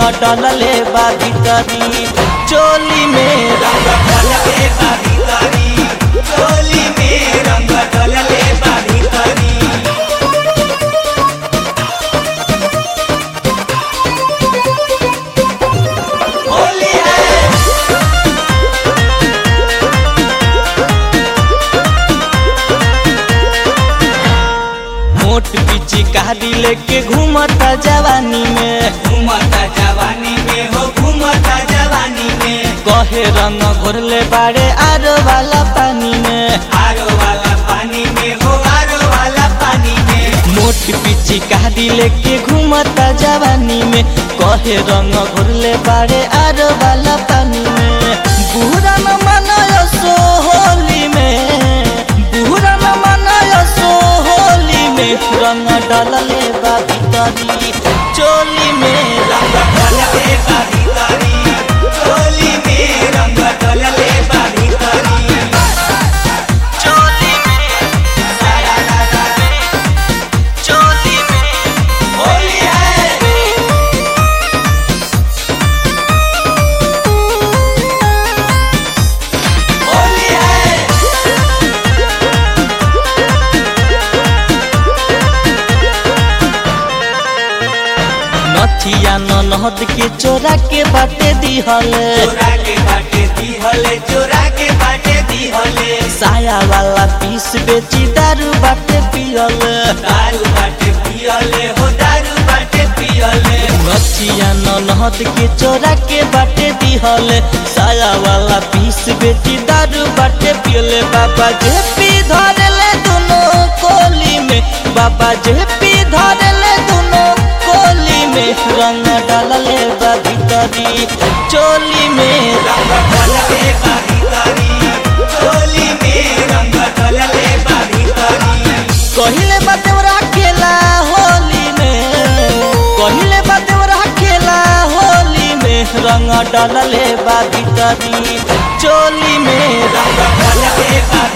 डलले बा भीतरी चोली में रंग डलले बा भीतरी चोली में रंग डलले बा भीतरी होली है मोट पीछे कारी लेके घूमता जवानी में घूमता जवानी में हो घूमता जवानी में कहे रंग घोरले बाड़े आरो वाला पानी में आरो वाला पानी में हो आरो वाला पानी में मोट पीछे कारी लेके घूमता जवानी में कहे रंग घोरले बाड़े आरो वाला पानी में बुरा न मनायो सो होली में बुरा न मनायो सो होली में रंग डलले बा भीतरी चोली में रंग डलले बा भीतरी चोली में रंग डलले बा भीतरी चोली में सारा ला ला चोली में होली है होली है नथिया ननहद के चोरा के बाटे दिहले चोरा के बाटे दिहले चोरा के बाटे दिहले साया वाला पीस बेची दारू बाटे पियले दारू बाटे पियले हो दारू बाटे पियले नथिया ननहद के चोरा के बाटे दिहले साया वाला पीस बेची दारू बाटे पियले बाबा जे पी धरले दोनों कोली में बाबा जे पी धरले दोनों कोली में रंग डालले बा भीतरी चोली में रंग डलले बा भीतरी चोली में रंग डलले बा भीतरी कहिले बदेवरा खेला होली में कहिले बदेवरा खेला होली में रंग डलले बा भीतरी चोली में रंग डलले बा